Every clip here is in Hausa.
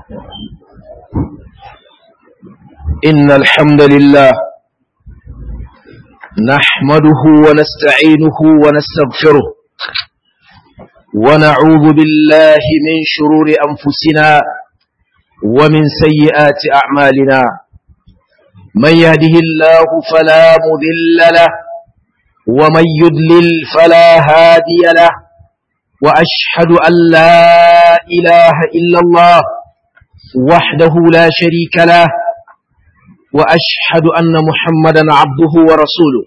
إن الحمد لله نحمده ونستعينه ونستغفره ونعوذ بالله من شرور أنفسنا ومن سيئات أعمالنا من يهده الله فلا مذل له ومن يدلل فلا هادي له وأشهد أن لا إله إلا الله وحده لا شريك له وأشهد أن محمدا عبده ورسوله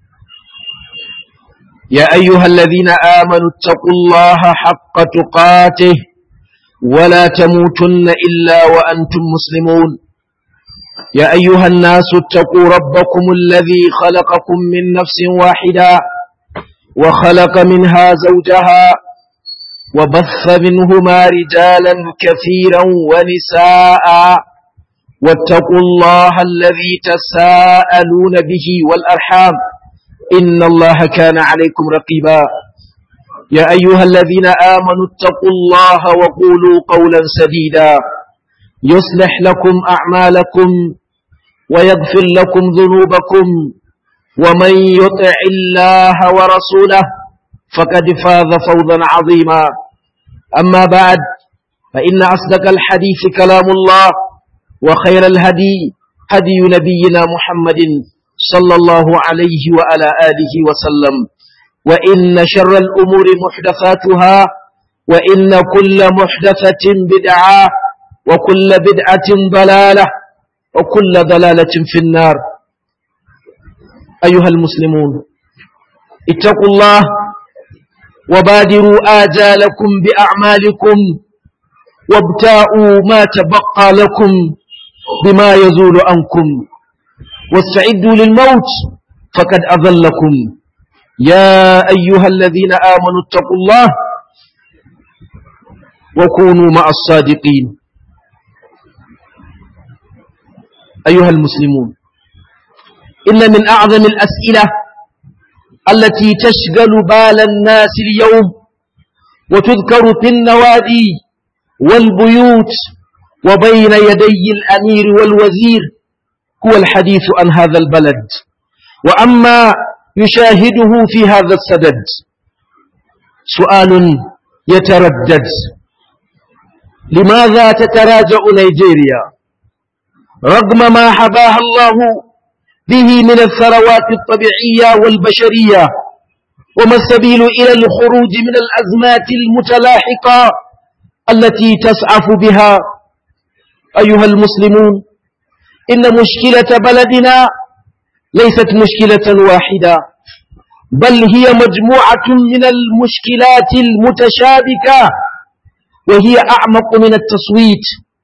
يا أيها الذين آمنوا اتقوا الله حق تقاته ولا تموتن إلا وأنتم مسلمون يا أيها الناس اتقوا ربكم الذي خلقكم من نفس واحدة وخلق منها زوجها وبث منهما رجالا كثيرا ونساء واتقوا الله الذي تساءلون به والأرحام إن الله كان عليكم رقيبا يا أيها الذين آمنوا اتقوا الله وقولوا قولا سديدا يصلح لكم أعمالكم ويغفر لكم ذنوبكم ومن يطع الله ورسوله فقد فاز فوزا عظيما أما بعد فإن أصدق الحديث كلام الله وخير الهدي هدي نبينا محمد صلى الله عليه وعلى آله وسلم وإن شر الأمور محدثاتها وإن كل محدثة بدعة وكل بدعة ضلالة وكل ضلالة في النار أيها المسلمون اتقوا الله وبادروا آجالكم بأعمالكم وابتاءوا ما تبقى لكم بما يزول عنكم واستعدوا للموت فقد أظلكم يا أيها الذين آمنوا اتقوا الله وكونوا مع الصادقين أيها المسلمون إن من أعظم الأسئلة التي تشغل بال الناس اليوم وتذكر في النوادي والبيوت وبين يدي الأمير والوزير هو الحديث عن هذا البلد وأما يشاهده في هذا السدد سؤال يتردد لماذا تتراجع نيجيريا رغم ما حباها الله به من الثروات الطبيعية والبشرية وما السبيل إلى الخروج من الأزمات المتلاحقة التي تسعف بها أيها المسلمون إن مشكلة بلدنا ليست مشكلة واحدة بل هي مجموعة من المشكلات المتشابكة وهي أعمق من التصويت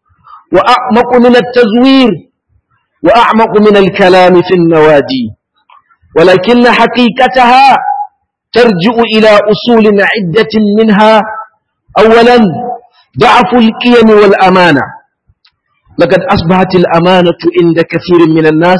وأعمق من التزوير وأعمق من الكلام في النوادي ولكن حقيقتها ترجع إلى أصول عدة منها أولا ضعف القيم والأمانة لقد أصبحت الأمانة عند كثير من الناس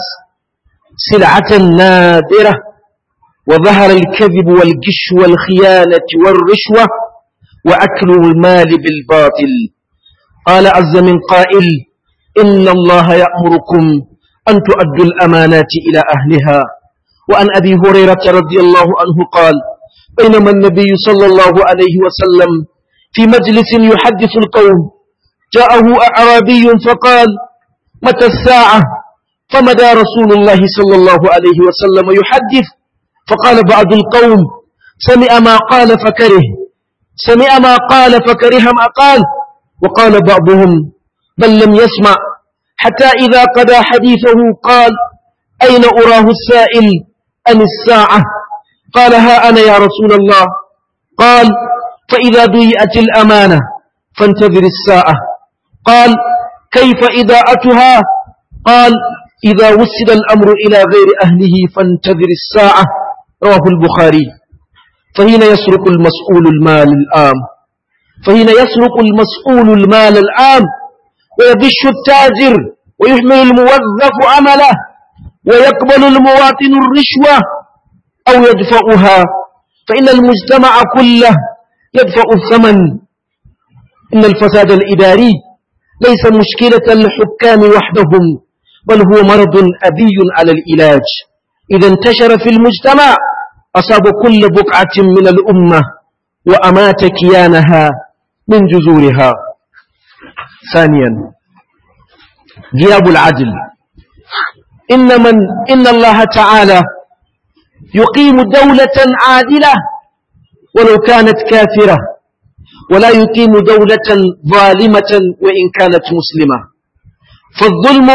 سلعة نادرة وظهر الكذب والجش والخيانة والرشوة وأكل المال بالباطل قال عز من قائل إن الله يأمركم أن تؤدوا الأمانات إلى أهلها وأن أبي هريرة رضي الله عنه قال بينما النبي صلى الله عليه وسلم في مجلس يحدث القوم جاءه أعرابي فقال متى الساعة فمدى رسول الله صلى الله عليه وسلم يحدث فقال بعض القوم سمع ما قال فكره سمع ما قال فكره ما قال وقال بعضهم بل لم يسمع حتى إذا قضى حديثه قال أين أراه السائل أم الساعة قال ها أنا يا رسول الله قال فإذا ضيئت الأمانة فانتظر الساعة قال كيف إذاءتها قال إذا وسد الأمر إلى غير أهله فانتظر الساعة رواه البخاري فهنا يسرق المسؤول المال الآم فهنا يسرق المسؤول المال العام ويغش التاجر ويهمل الموظف عمله ويقبل المواطن الرشوة أو يدفعها فإن المجتمع كله يدفع الثمن إن الفساد الإداري ليس مشكلة الحكام وحدهم بل هو مرض أبي على العلاج إذا انتشر في المجتمع أصاب كل بقعة من الأمة وأمات كيانها من جذورها ثانيا غياب العدل إن من إن الله تعالى يقيم دولة عادلة ولو كانت كافرة ولا يقيم دولة ظالمة وإن كانت مسلمة فالظلم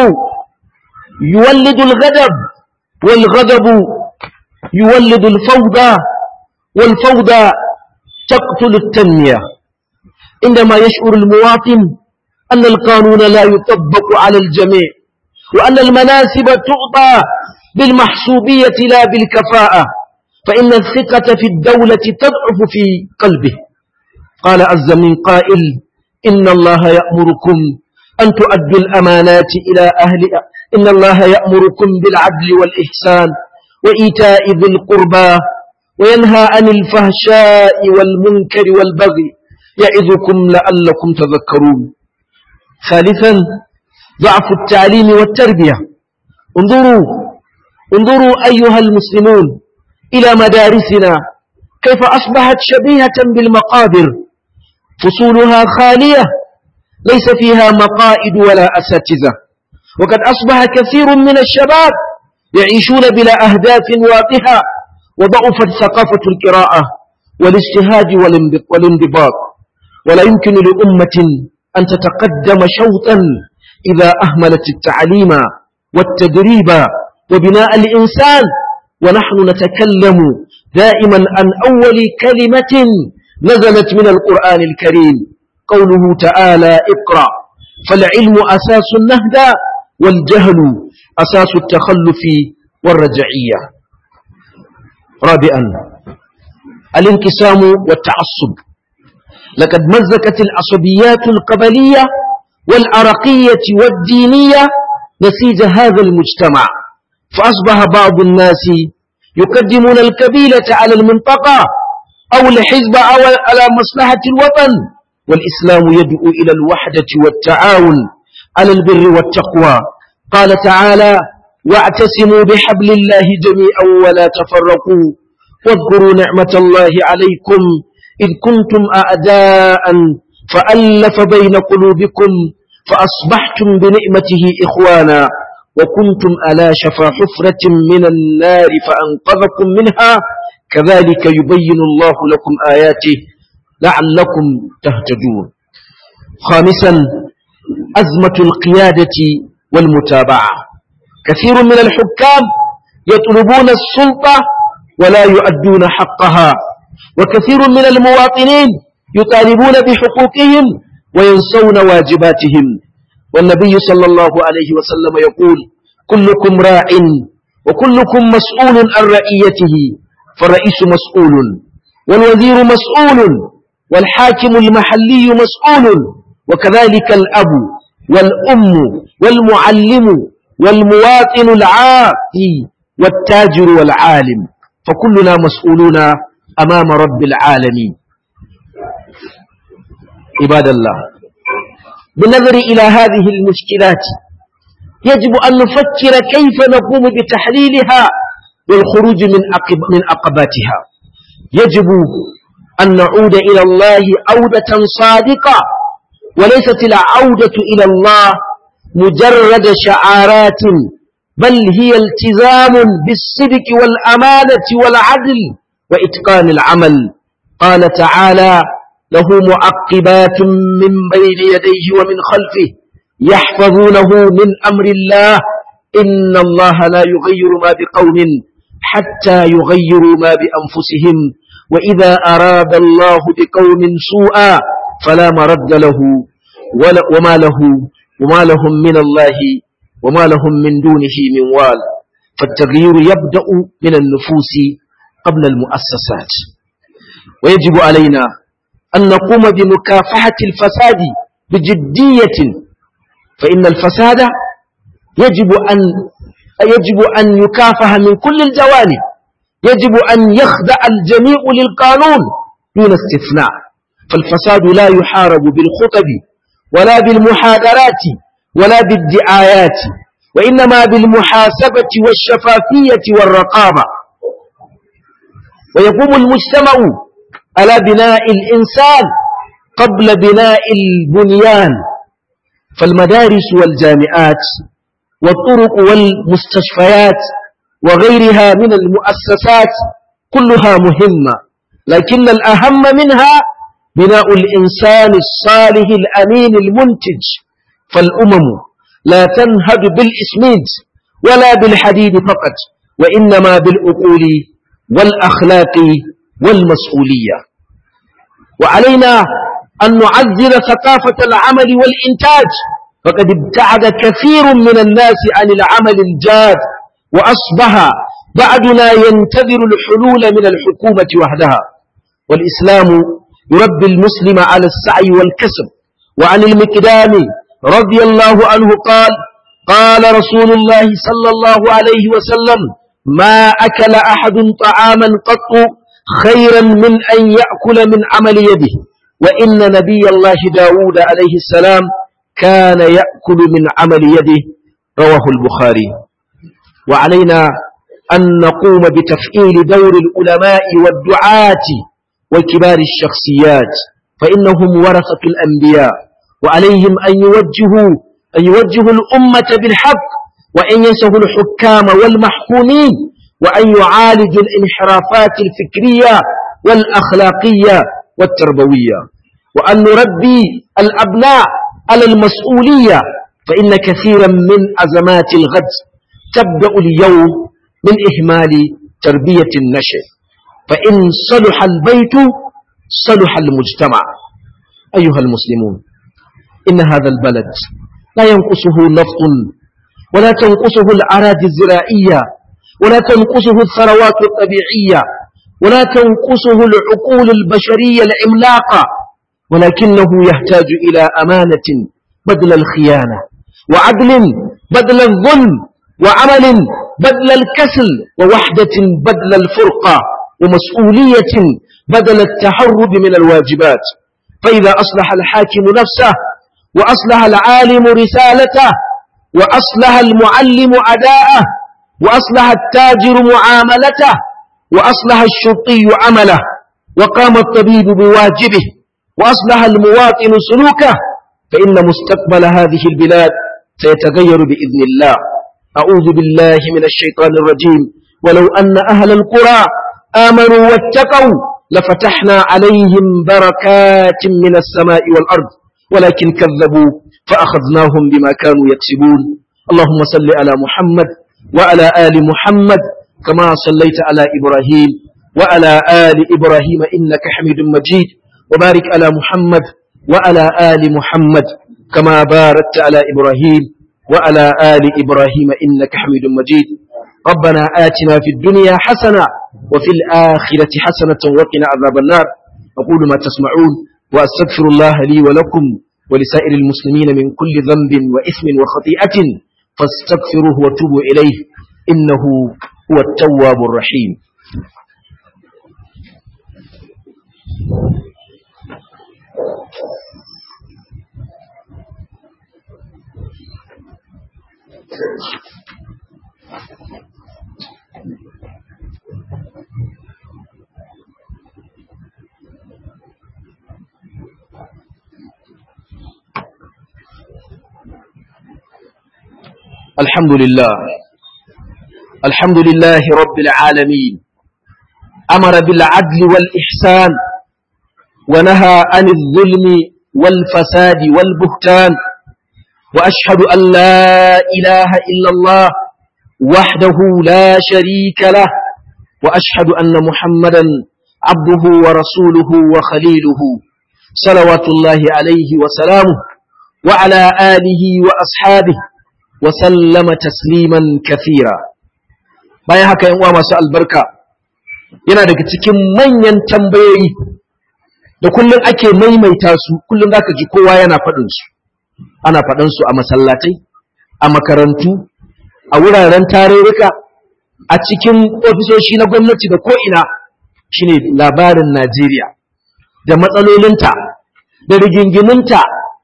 يولد الغضب والغضب يولد الفوضى والفوضى تقتل التنمية عندما يشعر المواطن أن القانون لا يطبق على الجميع وأن المناسب تعطى بالمحسوبية لا بالكفاءة فإن الثقة في الدولة تضعف في قلبه قال عز من قائل إن الله يأمركم أن تؤدوا الأمانات إلى أهلها إن الله يأمركم بالعدل والإحسان وإيتاء ذي القربى وينهى عن الفحشاء والمنكر والبغي يعظكم لعلكم تذكرون ثالثا ضعف التعليم والتربية انظروا انظروا أيها المسلمون إلى مدارسنا كيف أصبحت شبيهة بالمقابر فصولها خالية ليس فيها مقائد ولا أساتذة وقد أصبح كثير من الشباب يعيشون بلا أهداف واضحة وضعفت ثقافة القراءة والاجتهاد والانضباط ولا يمكن لأمة أن تتقدم شوطا إذا أهملت التعليم والتدريب وبناء الإنسان ونحن نتكلم دائما عن أول كلمة نزلت من القرآن الكريم قوله تعالى اقرأ فالعلم أساس النهدى والجهل أساس التخلف والرجعية رابعا الانقسام والتعصب لقد مزكت العصبيات القبلية والعرقية والدينية نسيج هذا المجتمع فأصبح بعض الناس يقدمون الكبيلة على المنطقة أو الحزب أو على مصلحة الوطن والإسلام يدعو إلى الوحدة والتعاون على البر والتقوى قال تعالى واعتصموا بحبل الله جميعا ولا تفرقوا واذكروا نعمة الله عليكم إذ كنتم أعداء فألف بين قلوبكم فأصبحتم بنعمته إخوانا وكنتم على شفا حفرة من النار فأنقذكم منها كذلك يبين الله لكم آياته لعلكم تهتدون خامسا أزمة القيادة والمتابعة كثير من الحكام يطلبون السلطة ولا يؤدون حقها وكثير من المواطنين يطالبون بحقوقهم وينسون واجباتهم والنبي صلى الله عليه وسلم يقول كلكم راع وكلكم مسؤول عن رعيته فالرئيس مسؤول والوزير مسؤول والحاكم المحلي مسؤول وكذلك الأب والأم والمعلم والمواطن العاقي والتاجر والعالم فكلنا مسؤولون أمام رب العالمين عباد الله بالنظر إلى هذه المشكلات يجب أن نفكر كيف نقوم بتحليلها والخروج من عقب من عقباتها يجب أن نعود إلى الله عودة صادقة وليست العودة إلى الله مجرد شعارات بل هي التزام بالصدق والأمانة والعدل وإتقان العمل قال تعالى له معقبات من بين يديه ومن خلفه يحفظونه من أمر الله إن الله لا يغير ما بقوم حتى يغيروا ما بأنفسهم وإذا أراد الله بقوم سوءا فلا مرد له ولا وما له وما لهم من الله وما لهم من دونه من وال فالتغيير يبدأ من النفوس قبل المؤسسات ويجب علينا أن نقوم بمكافحة الفساد بجدية فإن الفساد يجب أن يجب أن يكافح من كل الجوانب يجب أن يخضع الجميع للقانون دون استثناء فالفساد لا يحارب بالخطب ولا بالمحاضرات ولا بالدعايات وإنما بالمحاسبة والشفافية والرقابة ويقوم المجتمع على بناء الإنسان قبل بناء البنيان فالمدارس والجامعات والطرق والمستشفيات وغيرها من المؤسسات كلها مهمة لكن الأهم منها بناء الإنسان الصالح الأمين المنتج فالأمم لا تنهد بالإسمنت ولا بالحديد فقط وإنما بالأقول والأخلاق والمسؤولية وعلينا أن نعزز ثقافة العمل والإنتاج فقد ابتعد كثير من الناس عن العمل الجاد وأصبح بعدنا ينتظر الحلول من الحكومة وحدها والإسلام يربي المسلم على السعي والكسب وعن المقدام رضي الله عنه قال قال رسول الله صلى الله عليه وسلم ما أكل أحد طعاما قط خيرا من أن يأكل من عمل يده وإن نبي الله داود عليه السلام كان يأكل من عمل يده رواه البخاري وعلينا أن نقوم بتفعيل دور العلماء والدعاة وكبار الشخصيات فإنهم ورثة الأنبياء وعليهم أن يوجهوا أن يوجهوا الأمة بالحق وأن ينسهوا الحكام والمحكومين وأن يعالجوا الانحرافات الفكرية والأخلاقية والتربوية وأن نربي الأبناء على المسؤولية فإن كثيرا من أزمات الغد تبدأ اليوم من إهمال تربية النشء فإن صلح البيت صلح المجتمع أيها المسلمون إن هذا البلد لا ينقصه نفط ولا تنقصه الأراضي الزراعية ولا تنقصه الثروات الطبيعية ولا تنقصه العقول البشرية العملاقة ولكنه يحتاج إلى أمانة بدل الخيانة وعدل بدل الظلم وعمل بدل الكسل ووحدة بدل الفرقة ومسؤولية بدل التهرب من الواجبات فإذا أصلح الحاكم نفسه وأصلح العالم رسالته وأصلح المعلم أداءه وأصلح التاجر معاملته وأصلح الشرطي عمله وقام الطبيب بواجبه وأصلح المواطن سلوكه فإن مستقبل هذه البلاد سيتغير بإذن الله أعوذ بالله من الشيطان الرجيم ولو أن أهل القرى آمنوا واتقوا لفتحنا عليهم بركات من السماء والأرض ولكن كذبوا فأخذناهم بما كانوا يكسبون اللهم صل على محمد وعلى آل محمد كما صليت على إبراهيم وعلى آل إبراهيم إنك حميد مجيد وبارك على محمد وعلى آل محمد كما باركت على إبراهيم وعلى آل إبراهيم إنك حميد مجيد ربنا آتنا في الدنيا حسنة وفي الآخرة حسنة وقنا عذاب النار أقول ما تسمعون وأستغفر الله لي ولكم ولسائر المسلمين من كل ذنب وإثم وخطيئة فاستغفروه وتوبوا إليه إنه هو التواب الرحيم الحمد لله الحمد لله رب العالمين أمر بالعدل والإحسان ونهى عن الظلم والفساد والبهتان وأشهد أن لا إله إلا الله وحده لا شريك له وأشهد أن محمدا عبده ورسوله وخليله صلوات الله عليه وسلامه وعلى آله وأصحابه وسلم تسليما كثيرا bayan haka yan uwa masu albarka yana daga cikin manyan tambayoyi da kullum ake maimaita su kullum zaka ji kowa yana faɗin su ana faɗin su a masallatai a makarantu a wuraren tarurruka a cikin ofisoshi na gwamnati da ko'ina shine labarin Najeriya da matsalolinta da rigingiminta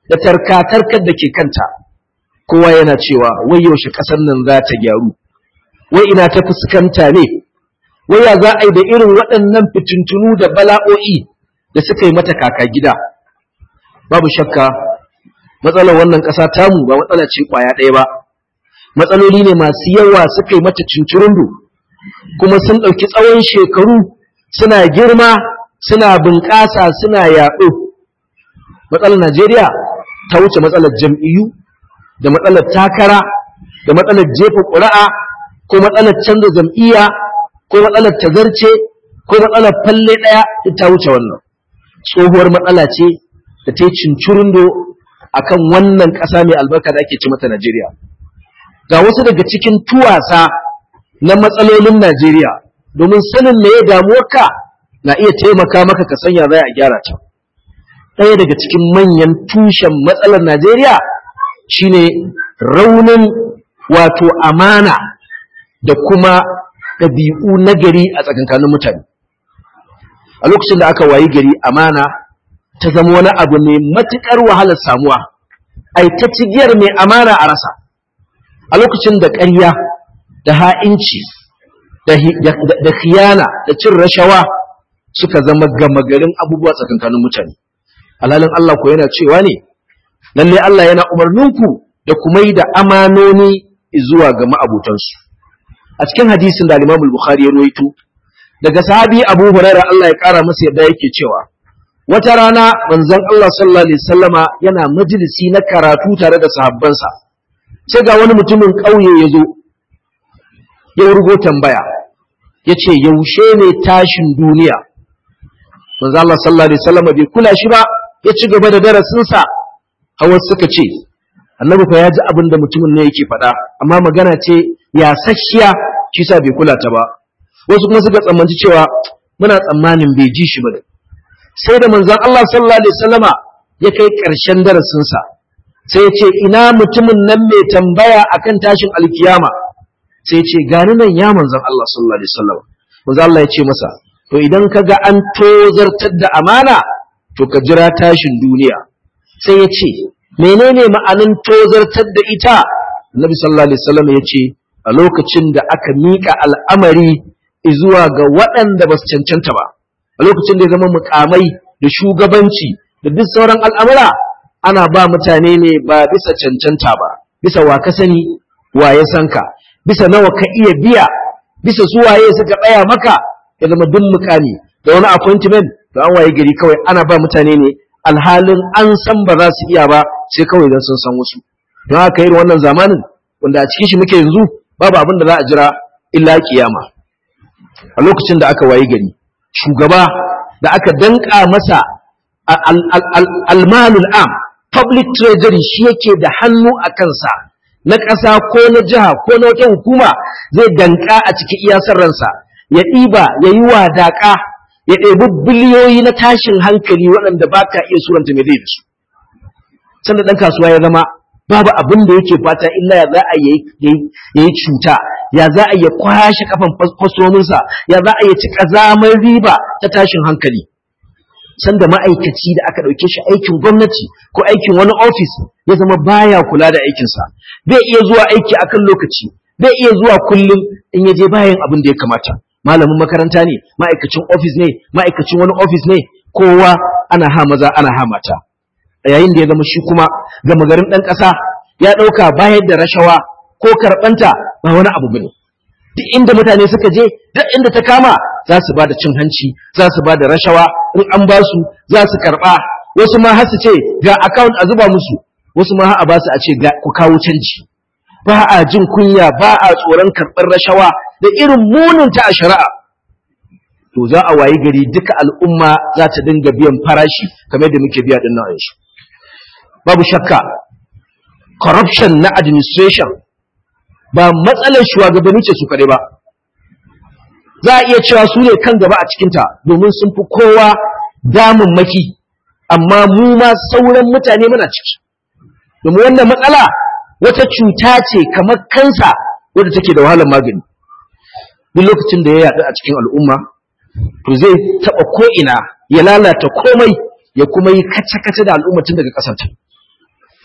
da tarkatarkar da ke kanta kowa yana cewa wai yaushe ƙasar nan za ta gyaru wai ina ta fuskanta ne wai ya za a yi da irin waɗannan fitintunu da bala'o'i da suka yi mata kaka gida babu shakka matsalar wannan ƙasa tamu ba matsala ce ƙwaya ɗaya ba matsaloli ne masu yawa suka yi mata cincirundu kuma sun ɗauki tsawon shekaru suna girma suna bunƙasa suna yaɗo matsalar najeriya ta wuce matsalar jam'iyyu da matsalar takara da matsalar jefa ƙuri'a ko matsalar canza jam'iyya ko matsalar tazarce ko matsalar falle ɗaya ta wuce wannan tsohuwar matsala ce da ta yi cincirindo a kan wannan ƙasa mai albarka da ake ci mata Najeriya. Ga wasu daga cikin tuwasa na matsalolin Najeriya domin sanin me ya damuwarka na iya taimaka maka ka sanya za a gyara ta. Ɗaya daga cikin manyan tushen matsalar Najeriya shine raunin wato amana da kuma ɗabi'u na gari a tsakankanin mutane. A lokacin da aka wayi gari amana ta zama wani abu mai matuƙar wahalar samuwa, ai ta cigiyar mai amana a rasa. A lokacin da ƙarya da ha'inci da khiyana da cin rashawa suka zama gama garin abubuwa tsakankanin mutane. Alhalin Allah ko yana cewa ne, lalle Allah yana umarninku da kuma yi da amanoni zuwa ga ma'abutansu. a cikin hadisin da Imam Bukhari ya rawaito daga sahabi Abu Hurairah Allah ya kara masa yadda yake cewa wata rana manzon Allah sallallahu alaihi wasallama yana majalisi na karatu tare da sahabbansa sai ga wani mutumin ƙauye ya zo ya rugo tambaya ya ce yaushe ne tashin duniya manzon Allah sallallahu alaihi wasallama bai kula shi ba ya ci gaba da darasinsa hawa suka ce annabi fa ya ji abin da mutumin ne yake faɗa amma magana ce ya sashiya shi sa bai kula ta ba wasu kuma suka tsammanci cewa muna tsammanin bai ji shi ba sai da manzon Allah sallallahu alaihi wasallama ya kai ƙarshen darasinsa sai ya ce ina mutumin nan mai tambaya akan tashin alkiyama sai ya ce gani nan ya manzon Allah sallallahu alaihi wasallama manzon Allah ya ce masa to idan ka ga an tozartar da amana to ka jira tashin duniya sai ya ce menene ma'anin tozartar da ita Annabi sallallahu alaihi wasallam ya ce a lokacin da aka miƙa al'amari zuwa ga waɗanda ba su cancanta ba a lokacin da ya zama mukamai da shugabanci da duk sauran al'amura ana ba mutane ne ba bisa cancanta ba bisa wa ka sani wa ya san ka bisa nawa ka iya biya bisa su waye suka tsaya maka ya zama duk mukami da wani appointment to an waye gari kawai ana ba mutane ne alhalin an san ba za su iya ba sai kawai don sun san wasu don haka irin wannan zamanin wanda a cikin shi muke yanzu babu abin da za a jira illa kiyama a lokacin da aka wayi gari shugaba da aka danka masa almalul am public treasury shi yake da hannu a kansa na ƙasa ko na jiha ko na wata hukuma zai danka a cikin iyasar ransa ya ɗiba ya yi wadaƙa ya ɗebi biliyoyi na tashin hankali waɗanda ba ka iya suranta mai zai da su sanda ɗan kasuwa ya zama babu abin da yake fata illa ya za a yi cuta ya za a yi kwashe kafan kwastominsa ya za a yi ci ƙazamar riba ta tashin hankali sanda ma'aikaci da aka ɗauke shi aikin gwamnati ko aikin wani ofis ya zama baya kula da aikinsa bai iya zuwa aiki akan lokaci bai iya zuwa kullum in ya je bayan abin da ya kamata malamin makaranta ne ma'aikacin ofis ne ma'aikacin wani ofis ne kowa ana ha maza ana ha mata yayin da ya zama shi kuma gama garin ɗan ƙasa ya ɗauka bayar da rashawa ko karɓanta ba wani abu bane duk inda mutane suka je duk inda ta kama za su ba da cin hanci za su ba da rashawa in an ba su za su karɓa wasu ma har su ce ga account a zuba musu wasu ma har a ba su a ce ga ku kawo canji ba a jin kunya ba a tsoron karɓar rashawa da irin muninta a shari'a to za a wayi gari duka al'umma za ta dinga biyan farashi kamar da muke biya din nan shi babu shakka corruption na administration ba matsalar shugabanni ce su kaɗai ba za a iya cewa su ne kan gaba a cikinta domin sun fi kowa damammaki amma mu ma sauran mutane muna ciki domin wannan matsala wata cuta ce kamar kansa wadda take da wahalar magani duk lokacin da ya yaɗu a cikin al'umma to zai taɓa ko'ina ya lalata komai ya kuma yi kace-kace da al'umma tun daga ƙasanta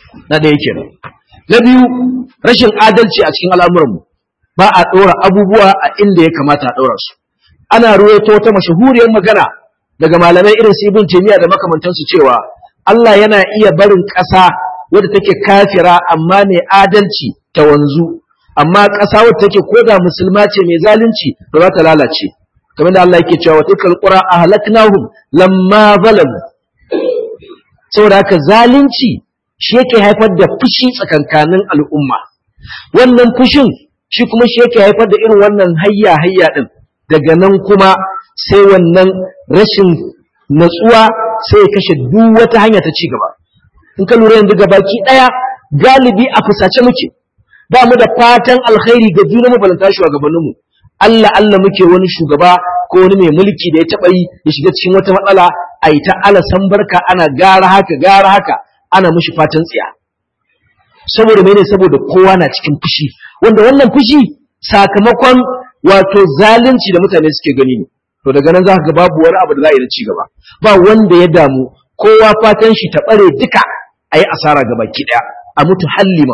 na ɗaya kenan na biyu rashin adalci a cikin al'amuranmu ba a ɗora abubuwa a inda ya kamata a ɗora su ana ruwaito wata mashahuriyar magana daga malamai irin su ibn taymiya da makamantansu cewa Allah yana iya barin ƙasa wadda take kafira amma mai adalci ta wanzu amma ƙasa wadda take koda musulma ce mai zalunci ba za ta lalace kamar da Allah yake cewa wa tilkal qura ahlaknahum lamma zalamu saboda haka zalunci shi yake haifar da fushi tsakankanin al'umma wannan fushin shi kuma shi yake haifar da irin wannan hayya hayya din daga nan kuma sai wannan rashin natsuwa sai ya kashe duk wata hanya ta ci gaba in ka lura yanzu gabaki daya galibi a fusace muke ba mu da fatan alkhairi ga juna mu balanta shugabannin mu Allah Allah muke wani shugaba ko wani mai mulki da ya taba yi ya shiga cikin wata matsala a yi ta ala san barka ana gara haka gara haka ana mushi fatan tsiya saboda mene saboda kowa na cikin fushi wanda wannan fushi sakamakon wato zalunci da mutane suke gani ne to daga nan za ka ga babu wani abu da za a yi da ci gaba ba wanda ya damu kowa fatan shi ta bare duka a yi asara ga baki ɗaya a mutu hallima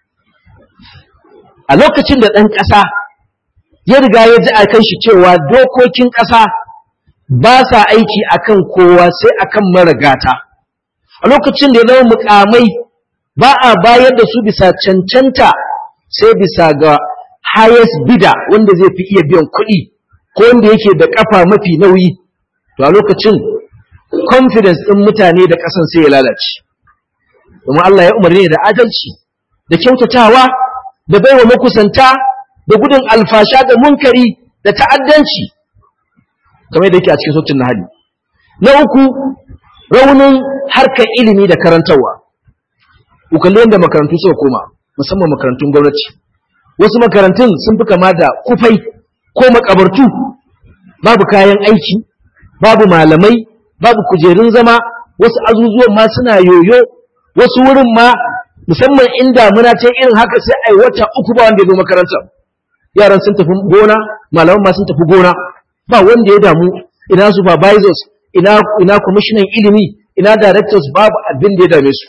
a lokacin da ɗan ƙasa ya riga ya ji a kan shi cewa dokokin ƙasa ba sa aiki akan kowa sai akan maragata a lokacin da ya zama mukamai ba a bayar da su bisa cancanta sai bisa ga highest bidder wanda zai fi iya biyan kuɗi ko wanda yake da ƙafa mafi nauyi to a lokacin confidence ɗin mutane da ƙasan sai ya lalace domin Allah ya umarni da adalci da kyautatawa da baiwa makusanta da gudun alfasha da munkari da ta'addanci kamar yadda yake a cikin sautin nahali na uku raunin harkar ilimi da karantarwa ku kalli yadda makarantu suka koma musamman makarantun gwamnati wasu makarantun sun fi kama da kufai ko makabartu babu kayan aiki babu malamai babu kujerun zama wasu azuzuwan ma suna yoyo wasu wurin ma musamman inda muna ce irin haka sai ai wata uku ba wanda ya zo makarantar yaran sun tafi gona malaman ma sun tafi gona ba wanda ya damu ina supervisors ina ina commissioner ilimi ina directors babu abin da ya dame su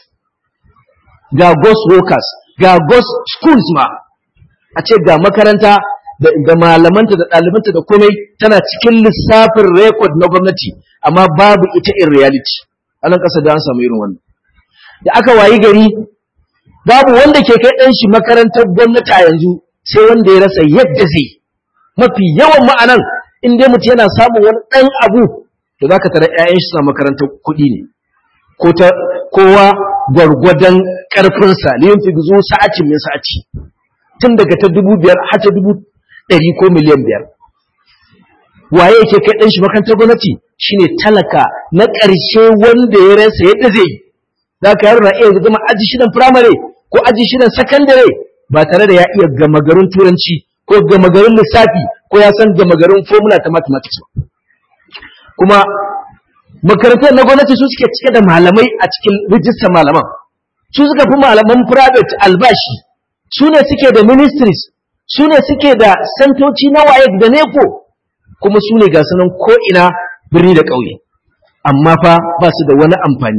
ga ghost workers ga ghost schools ma a ce ga makaranta da malamanta da ɗalibanta da komai tana cikin lissafin rekod na gwamnati amma babu ita in reality a nan ƙasa da an samu irin wannan da aka wayi gari babu wanda ke kai ɗan shi makarantar gwamnati a yanzu sai wanda ya rasa yadda zai mafi yawan ma'anan in dai mutum yana samun wani ɗan abu to za ka tara 'ya'yan shi suna makarantar kuɗi ne ko ta kowa gwargwadon ƙarfinsa liyin fi zo sa'acin min sa'aci tun daga ta dubu biyar har ta dubu ɗari ko miliyan biyar waye yake kai ɗan shi makarantar gwamnati shine talaka na ƙarshe wanda ya rasa yadda zai yi za ka yaro na iya zama aji shidan firamare ko aji shidan sakandare ba tare da ya iya gama garin turanci ko gama garin lissafi ko ya san gama garin formula ta mathematics ba kuma makarantar na gwamnati su suke cike da malamai a cikin rijistar malaman su suka fi malaman private albashi su ne suke da ministries su ne suke da santoci na waye da neko kuma su ne ga sanan ko'ina birni da ƙauye amma fa ba su da wani amfani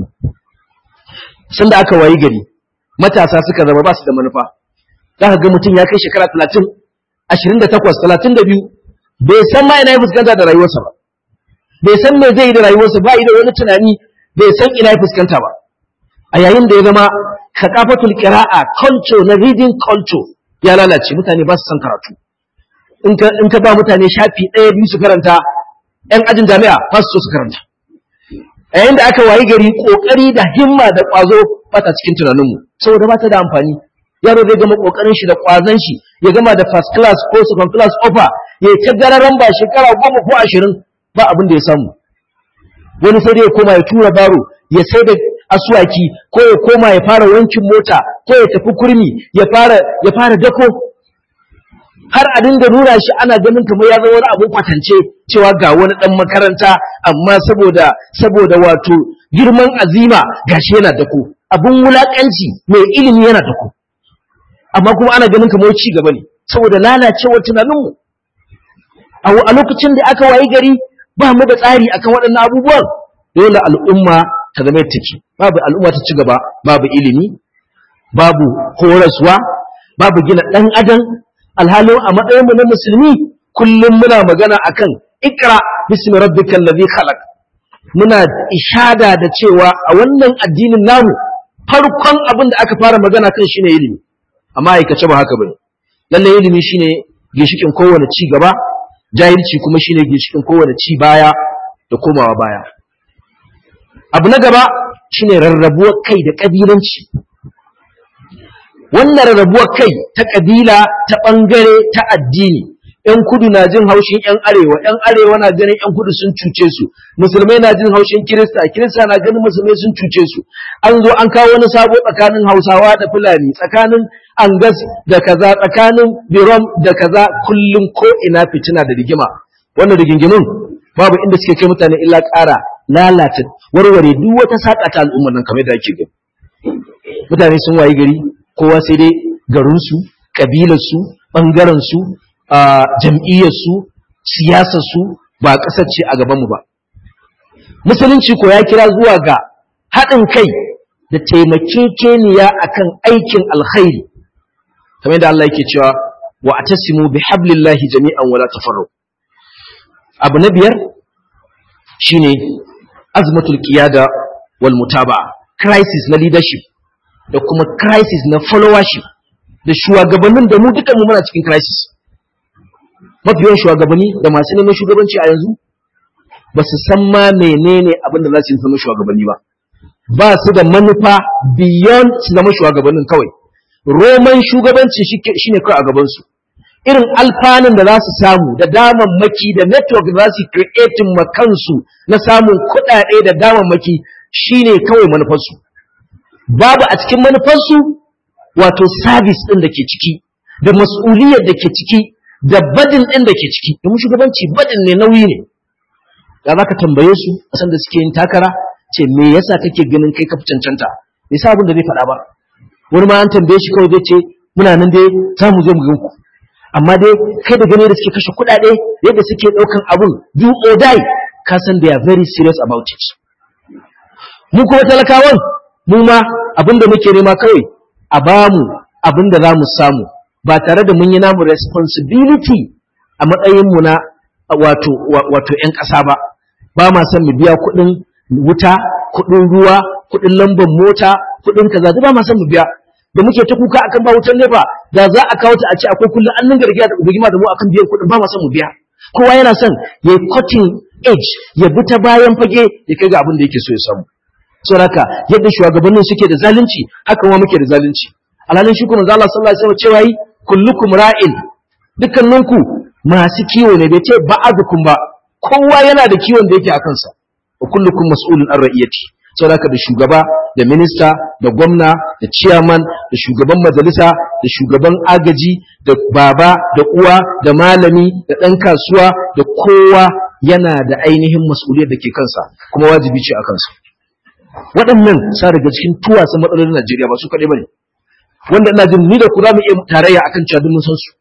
sun da aka wayi gari matasa suka zama ba su da manufa za ka ga mutum ya kai shekara talatin ashirin da takwas talatin da biyu bai san ma ina ya fuskanta da rayuwarsa ba bai san me zai yi da rayuwarsa ba da wani tunani bai san ina ya fuskanta ba a yayin da ya zama kakafatul qira'a culture na reading culture ya lalace mutane ba su san karatu in ka in ka ba mutane shafi ɗaya biyu su karanta yan ajin jami'a ba su so su karanta a yayin da aka wayi gari kokari da himma da kwazo ba ta cikin tunaninmu saboda ba ta da amfani yaro zai gama kokarin shi da kwazon shi ya gama da first class ko second class offer ya ta gararan ba shekara goma ko ashirin ba abin da ya samu wani sai dai ya koma ya tura baro ya sai da asuwaki ko ya koma ya fara wankin mota ko ya tafi kurmi ya fara ya fara dako har a dinga nuna shi ana ganin kamar ya zama wani abun kwatance cewa ga wani dan makaranta amma saboda saboda wato girman azima gashi yana dako abun wulakanci mai ilimi yana dako amma kuma ana ganin kamar ci gaba ne saboda lalacewar tunaninmu a lokacin da aka wayi gari ba mu da tsari akan waɗannan abubuwan dole al'umma ta zama take babu al'umma ta ci gaba babu ilimi babu horaswa babu gina ɗan adam alhalin a matsayinmu na musulmi kullum muna magana akan ikra bismi rabbikal ladhi khalaq muna ishada da cewa a wannan addinin namu farkon abin da aka fara magana kan shine ilimi amma aikace ba haka bane lalle ilimi shine ginshikin kowane ci gaba jahilci kuma shine ginshikin kowane ci baya da komawa baya abu na gaba shine rarrabuwar kai da kabilanci wannan rarrabuwar kai ta kabila ta bangare ta addini ‘yan kudu na jin haushin ‘yan arewa, ‘yan arewa na ganin ‘yan kudu sun cuce su, musulmai na jin haushin kirista, kirista na ganin musulmai sun cuce su, an zo an kawo wani sabo tsakanin hausawa da fulani, tsakanin angas da kaza, tsakanin birom da kaza, kullum ko ina fitina da rigima. Wannan rigingimin babu inda suke kai mutane illa ƙara lalata warware duk wata saƙa ta al'ummar nan kamar da ake gani. Mutane sun wayi gari, kowa sai dai garinsu, ƙabilarsu, ɓangarensu, a jam'iyyarsu siyasarsu ba ƙasar ce a gabanmu ba musulunci ko ya kira zuwa ga haɗin kai da taimakekeniya akan aikin alkhairi kamar da Allah yake cewa wa atasimu bi hablillahi jami'an wala tafarraqu abu na biyar shine azmatul qiyada wal mutaba'a crisis na leadership da kuma crisis na followership da shugabannin da mu duka mu muna cikin crisis mafiyan shugabanni da masu neman shugabanci a yanzu ba su san ma menene abin da za su zama shugabanni ba ba su da manufa beyond su zama shugabannin kawai roman shugabanci shine kawai a gabansu irin alfanun da za su samu da damammaki da network da za su creating ma kansu na samun kuɗaɗe da damammaki shine kawai manufarsu babu a cikin manufarsu wato service ɗin da ke ciki da mas'uliyar da ke ciki da badin ɗin da ke ciki domin shugabanci badin ne nauyi ne da za ka tambaye su a san da suke yin takara ce me yasa kake ganin kai ka cancanta bai sa abin da zai faɗa ba wani ma an tambaye shi kawai zai ce muna nan dai za mu zo mu gan ku amma dai kai da gani da suke kashe kuɗaɗe yadda suke ɗaukan abun do or die ka san they are very serious about it mu kuma talakawan mu ma abin da muke nema kawai a bamu abin da za mu samu ba tare da mun yi namu responsibility a matsayinmu na wato wato ƴan ƙasa ba ba ma son mu biya kuɗin wuta kuɗin ruwa kuɗin lambar mota kuɗin kaza duk ba ma son mu biya da muke ta kuka akan ba wutar nefa da za a kawo ta a ce akwai kullum an nan gargiya da ubugima da mu akan biyan kuɗin ba ma son mu biya kowa yana son ya yi cutting edge ya bi ta bayan fage ya kai ga abin da yake so ya samu saboda yadda shugabannin suke da zalunci haka ma muke da zalunci alhalin shi kuma Allah sallallahu alaihi wasallam cewa yi kullukum ra'in dukkaninku masu kiwo ne bai ce ba'adukum ba kowa yana da kiwon da yake a kansa wa kullukum mas'ulun an ra'iyati saboda da shugaba da minista da gwamna da chairman da shugaban majalisa da shugaban agaji da baba da uwa da malami da ɗan kasuwa da kowa yana da ainihin mas'uliyar da ke kansa kuma wajibi ce a kansa waɗannan sa daga cikin tuwasan matsalolin Najeriya ba su kaɗai bane wanda ina jin ni da ku za mu iya tarayya akan cewa duk mun san su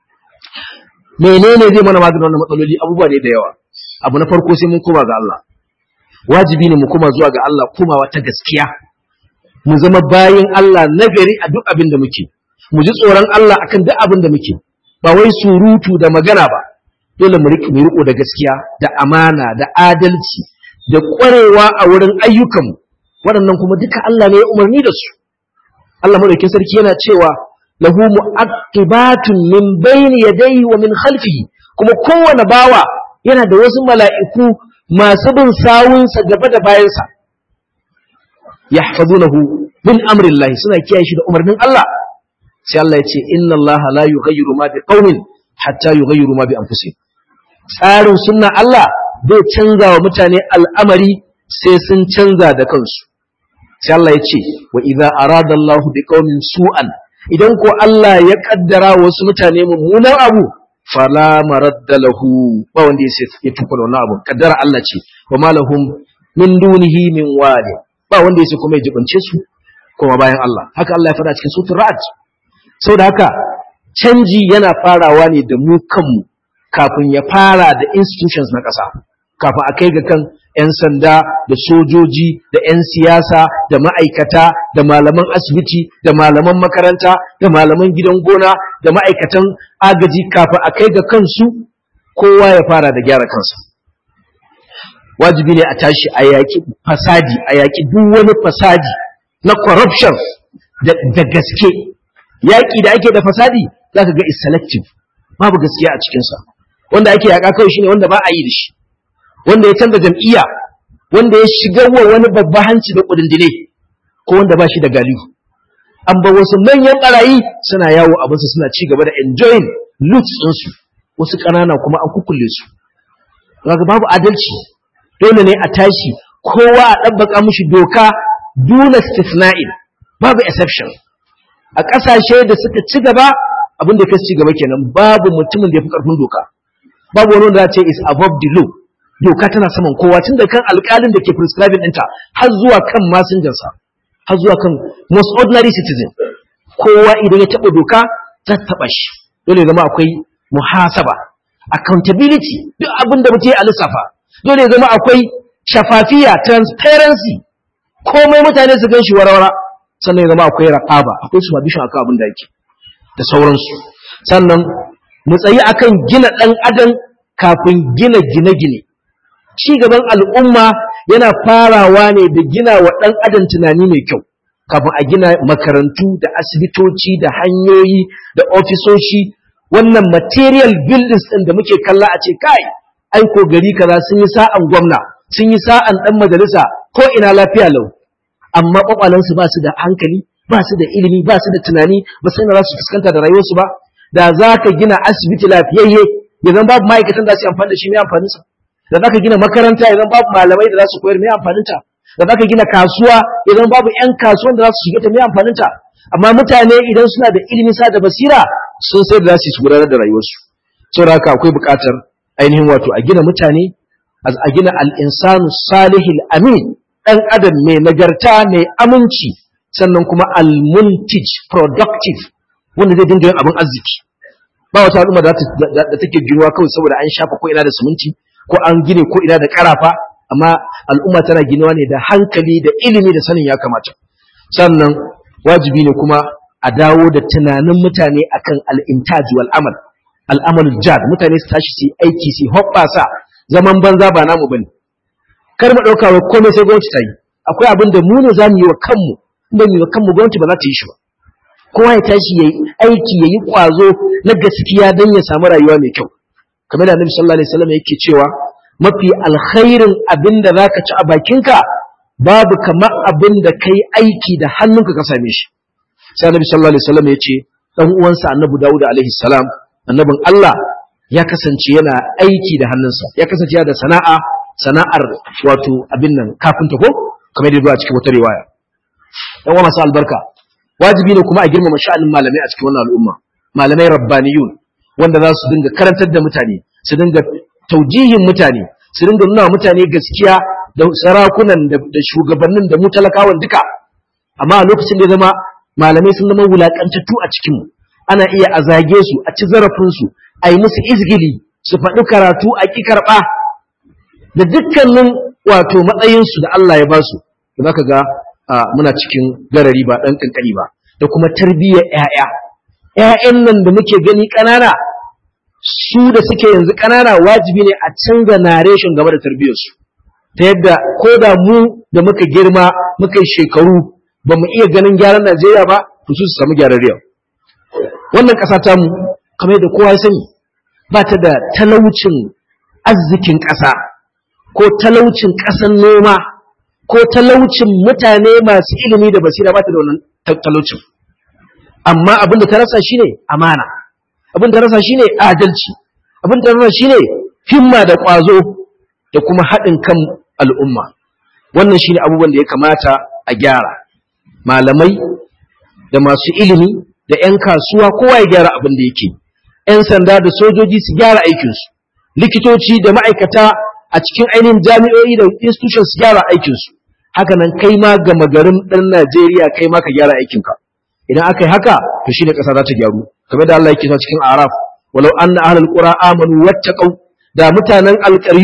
menene zai mana maganin wannan matsaloli abubuwa ne da yawa abu na farko sai mun koma ga Allah wajibi ne mu koma zuwa ga Allah komawa ta gaskiya mu zama bayin Allah nagari a duk abin da muke mu ji tsoron Allah akan duk abin da muke ba wai surutu da magana ba dole mu riƙe mu riko da gaskiya da amana da adalci da ƙwarewa a wurin ayyukanmu waɗannan kuma duka Allah ne ya umarni da su Allah madaukakin sarki yana cewa lahu mu'aqibatun min bayni yadayhi wa min khalfihi kuma kowane bawa yana da wasu mala'iku masu bin sawunsa gaba da bayansa yahfazunahu min amrillahi suna kiyaye shi da umarnin Allah sai Allah ya ce inna Allah la yughayyiru ma bi qaumin hatta yughayyiru ma bi anfusihim tsarin sunna Allah bai canza wa mutane al'amari sai sun canza da kansu sai Allah ya ce wa idza arada Allah bi qaumin su'an idan ko Allah ya kaddara wasu mutane mummunan abu fala maradda lahu ba wanda ya ya tuka wannan abu kaddara Allah ce wa malahum min dunihi min wali ba wanda ya kuma ya jibance su kuma bayan Allah haka Allah ya faɗa cikin suratul ra'd saboda haka canji yana farawa ne da mu kanmu kafin ya fara da institutions na ƙasa kafin a kai ga kan 'yan sanda da sojoji da 'yan siyasa da ma'aikata da malaman asibiti da malaman makaranta da malaman gidan gona da ma'aikatan agaji kafin a kai ga kansu kowa ya fara da gyara kansa wajibi ne a tashi a yaƙi fasadi a yaƙi duk wani fasadi na corruption da gaske yaƙi da ake da fasadi za ka ga is selective babu gaskiya a cikinsa wanda ake yaƙa kawai shine wanda ba a yi da shi wanda ya canza jam'iyya wanda ya shiga wa wani babba hanci da kudindine ko wanda ba shi da galihu an ba wasu manyan barayi suna yawo a basu suna ci gaba da enjoying loot ɗinsu wasu ƙanana kuma an kukulle su kaga babu adalci dole ne a tashi kowa a ɗabbaka mushi doka duna istisna'in babu exception a ƙasashe da suka ci gaba abin da ya ci gaba kenan babu mutumin da ya fi ƙarfin doka babu wani wanda ce is above the law doka tana saman kowa tun da kan alƙalin da ke prescribing ɗinta har zuwa kan masinjansa har zuwa kan most ordinary citizen kowa idan ya taɓa doka za ta taɓa shi dole zama akwai muhasaba accountability duk abin da mutum ya lissafa dole zama akwai shafafiya transparency komai mutane su gan shi warawara sannan ya zama akwai raƙaba akwai supervision akan abin da yake da sauransu sannan mu tsayi akan gina ɗan adam kafin gina gine-gine ci gaban al'umma yana farawa ne da gina wa ɗan adam tunani mai kyau kafin a gina makarantu da asibitoci da hanyoyi da ofisoshi wannan material buildings ɗin da muke kalla a ce kai aiko gari kaza sun yi sa'an gwamna sun yi sa'an ɗan majalisa ko ina lafiya lau amma ƙwaƙwalansu ba su da hankali ba su da ilimi ba su da tunani ba su za su fuskanta da rayuwarsu ba da za ka gina asibiti lafiyayye ya zan babu ma'aikatan da su amfani da shi mai amfaninsa da za ka gina makaranta ya zan babu malamai da za su koyar mai amfaninta da za ka gina kasuwa ya zan babu 'yan kasuwan da za su shiga ta mai amfaninta amma mutane idan suna da ilimi sa da basira sun sai da za su gudanar da rayuwarsu saboda haka akwai buƙatar ainihin wato a gina mutane a gina al'insanu salihil amin ɗan adam mai nagarta mai aminci sannan kuma al-muntij productive wanda zai dinga yin abin arziki ba wata al'umma da take ginuwa kawai saboda an shafa ko ina da siminti ko an gine ko ina da karafa amma al'umma tana ginuwa ne da hankali da ilimi da sanin ya kamata sannan wajibi ne kuma a dawo da tunanin mutane akan al-intaj wal amal al'amalul jad mutane su tashi su yi aiki su hoɓɓasa zaman banza ba namu bane kar mu ɗauka wa komai sai gwamnati ta yi akwai abin da mu ne za mu yi wa kanmu in ba mu yi wa kanmu gwamnati ba za ta yi shi ba kowa ya tashi ya yi aiki ya yi ƙwazo na gaskiya don ya samu rayuwa mai kyau kamar da annabi sallallahu alaihi wasallam yake cewa mafi alkhairin abin da zaka ci a bakinka babu kamar abin da kai aiki da hannunka ka same shi sai annabi sallallahu alaihi wasallam ya ce dan uwansa annabi Dawud alaihi salam annabin Allah ya kasance yana aiki da hannunsa ya kasance yana da sana'a sana'ar wato abin nan kafinta ko kamar yadda a cikin wata riwaya dan uwa masu albarka wajibi ne kuma a girmama sha'anin malamai a cikin wannan al'umma malamai rabbaniyun wanda za su dinga karantar da mutane su dinga taujihin mutane su dinga nuna mutane gaskiya da sarakunan da shugabannin da mu talakawan duka amma a lokacin da ya zama malamai sun zama wulakantattu a cikin mu ana iya a zage su a ci zarafin su a yi musu izgili su faɗi karatu a ƙi karɓa da dukkanin wato matsayinsu da Allah ya ba su da zaka ga muna cikin garari ba ɗan ƙanƙani ba da kuma tarbiyyar ‘ya'ya ‘ya'yan nan da muke gani ƙanana su da suke yanzu ƙanana wajibi ne a canza narration game da tarbiyyarsu ta yadda ko da mu da muka girma muka yi shekaru ba mu iya ganin gyaran Najeriya ba to su su samu gyaran yau wannan ƙasa ta mu kamar yadda kowa ya sani ba ta da talaucin arzikin ƙasa ko talaucin ƙasan noma ko talaucin mutane masu ilimi da basira ba ta da wannan talaucin amma abin da ta rasa shine amana abin da ta rasa shine adalci abin da ta rasa shine himma da ƙwazo da kuma haɗin kan al'umma wannan shine abubuwan da ya kamata a gyara malamai da masu ilimi da 'yan kasuwa kowa ya gyara abin da yake 'yan sanda da sojoji su gyara aikinsu likitoci da ma'aikata a cikin ainihin jami'o'i da institutions su gyara aikinsu haka nan kai ma gama garin ɗan Najeriya kai ma ka gyara aikinka idan aka yi haka to shine ƙasa za ta gyaru kamar da Allah yake sa cikin Araf walau anna ahlul qura amanu wattaqau da mutanen alƙaryu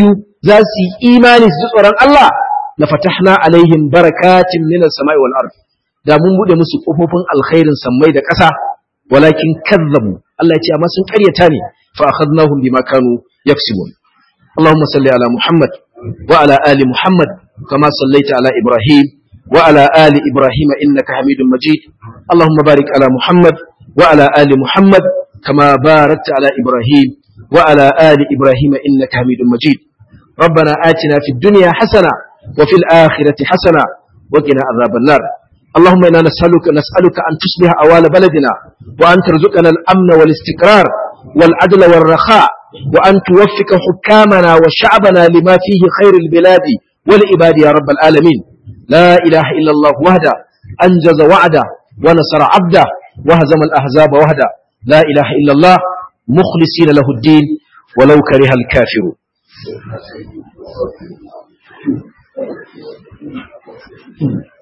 za su yi imani su ji tsoron Allah la fatahna alaihim barakatin minas sama'i wal ard da mun bude musu kofofin alkhairin sammai da ƙasa walakin kazzabu Allah ya ce amma sun ƙaryata ne fa akhadnahum bima kanu yaksibun Allahumma salli ala Muhammad wa ala ali Muhammad kama sallaita ala Ibrahim wa ala ali Ibrahim innaka Hamidum Majid Allahumma barik ala Muhammad wa ala ali Muhammad kama barakta ala Ibrahim wa ala ali Ibrahim innaka Hamidum Majid ربنا آتنا في الدنيا حسنة وفي الآخرة حسنة وقنا عذاب النار اللهم إنا نسألك نسألك أن تصلح أوال بلدنا وأن ترزقنا الأمن والاستقرار والعدل والرخاء وأن توفق حكامنا وشعبنا لما فيه خير البلاد والعباد يا رب العالمين لا إله إلا الله وحده أنجز وعده ونصر عبده وهزم الأحزاب وحده لا إله إلا الله مخلصين له الدين ولو كره الكافرون Thank you.